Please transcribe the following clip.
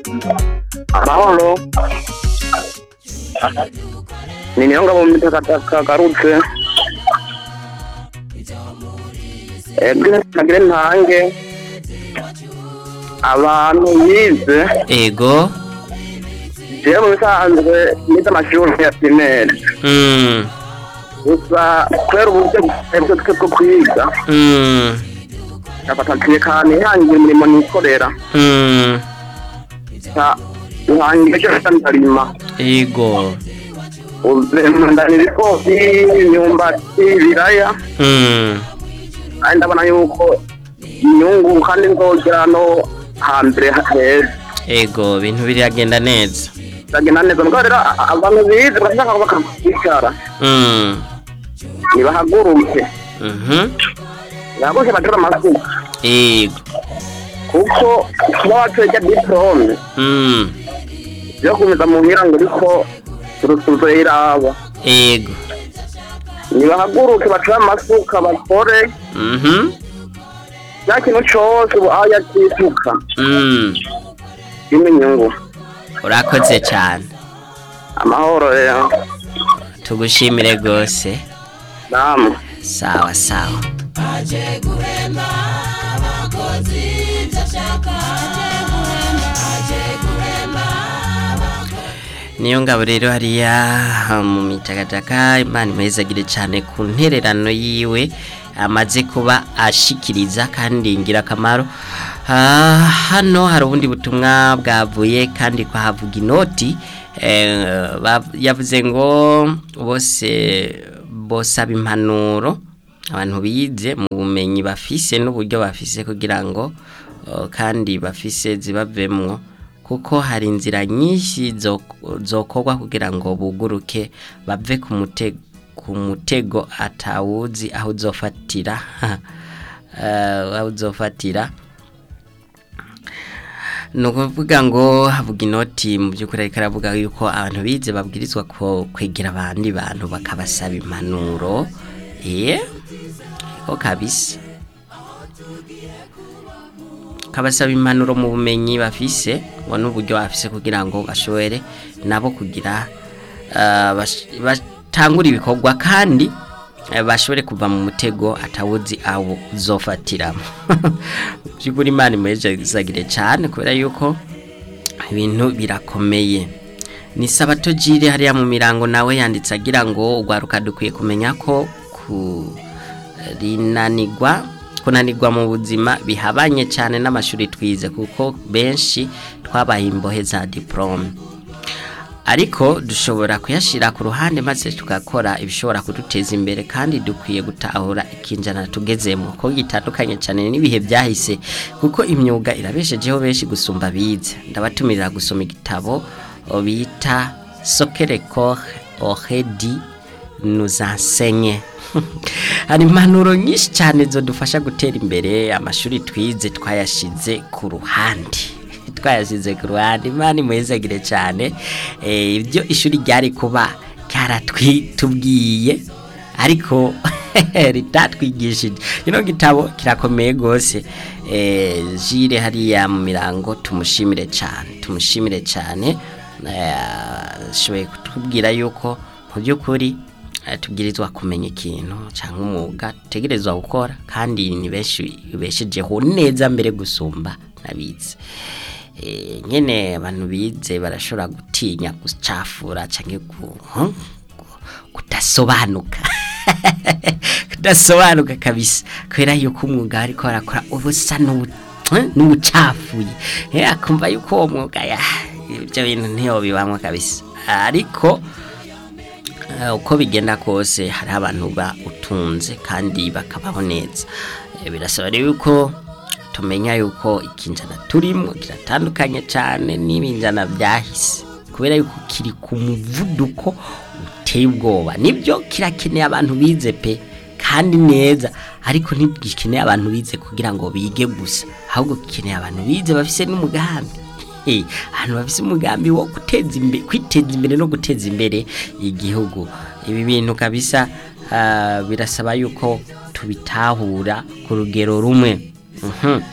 amahoro ni niyo ngabo mu mitakataka garutse ebwe nagire ntange abantu bize ego jewe mu bisanzwe nize amashuri ya primaire mm. gusa kubera uburyo bwebwe twe bwo kwiga Mm. nafatatiye kandi ihangiye imirimo nikorera Mm. ta ihangiye cyo ndarima ego uzemandana ibigori imyumbati ibiraya Mm. kandi ndabona yuko inyungu kandi nzogera no hambere heza ego ibintu biragenda neza ndagenda neza mbwa rero a- abantu bize barashaka bakakwicara Mm. nibahaguruke Mhm. bahaguruke batere amasuka ego kuko kuba watwejya diporome Mm. yo kumeza muhira ngo uriko urusuzo iraba ego nibahaguruke batere amasuka bakore Mhm. cya kintu cose ubu aho yakisuka Mm. kirimo inyungu urakoze cyane amahoro rero tugushimire rwose namwe sawa sawa niyo ngabo rero hariya mu mitakataka imana imwezagire cyane ku ntererano yiwe amaze kuba ashikiriza kandi ingirakamaro Ah, hano hari ubundi butumwa bwavuye kandi kwahavuga inoti eh, ba- yavuze ngo bose bosaba impanuro abantu bize mu bumenyi bafise n'uburyo bafise kugira ngo oh, kandi bafise zibavemwo kuko hari inzira nyinshi zo- zokorwa kugira ngo buguruke bave ku mutego ku mutego atawuzi aho uzofatira Eh, aho uzofatira ni ukuvuga ngo havuga inoti mu by'ukuri ariko aravuga yuko abantu bize babwirizwa ko kwegera abandi bantu bakabasaba impanuro eh ko kabisa kabasaba impanuro mu bumenyi bafise ngo n'uburyo bafise kugira ngo bashobore nabo kugira ah, bash- batangure ibikorwa kandi eh, bashobore kuva mu mutego atawuzi awo uzofatiramo by'ukuri imana imwejezagire cyane kubera yuko ibintu birakomeye ni sabato jire hariya mu mirango nawe yanditse agira ngo urwaruka dukwiye kumenya ko kurinanirwa kunanirwa mu buzima bihabanye cyane n'amashuri twize kuko benshi twabaye imbohe za diporome ariko dushobora kuyashyira ku ruhande maze tugakora ibishobora kuduteza imbere kandi dukwiye gutahura ikinjana tugezemo ko gitandukanye cyane n'ibihe byahise kuko imyuga irabeshejeho benshi gusumba bize ndabatumirira gusoma igitabo o, bita sokereko ohedi nuzansenye hari impanuro nyinshi cyane zodufasha gutera imbere amashuri twize twayashize ku ruhande twayasize ku ruhande imana imwezagire cyane Eh, ibyo ishuri ryari kuba ryaratubwiye ariko ritatwigishije kino gitabo kirakomeye rwose Eh, jire hariya mu mirango tumushimire cyane tumushimire cyane Eh, ashoboye kutubwira yuko mu by'ukuri eh, tubwirizwa kumenya ikintu cyangwa umwuga dutegerezwa gukora kandi ni benshi beshejeho neza mbere gusumba n'abize Eh, nyene abantu bize barashobora gutinya gucafura canke ku huh? Ku- kudasobanuka kudasobanuka kabisa kubera yuko umwuga ariko barakora ubusa n'ubu- huh? n'ubucafuye Eh, akumva yuko uwo mwuga ya ibyo bintu ntiyobibamwo kabisa ariko Eh, uko bigenda kose hari abantu ba utunze kandi bakabaho neza Eh, birasaba rero yuko tumenya yuko ikinjana turimo kiratandukanye cyane n'ibinjana byahise kubera yuko kiri ku muvuduko uteye ubwoba nibyo kirakeneye abantu bize pe kandi neza ariko ntigikeneye abantu bize kugira ngo bige gusa ahubwo gikeneye abantu bize bafise n'umugambi Eh, ahantu bafise umugambi wo guteza imbere kwiteza imbere no guteza imbere igihugu ibi bintu kabisa ah, birasaba yuko tubitahura ku rugero rumwe Mhm.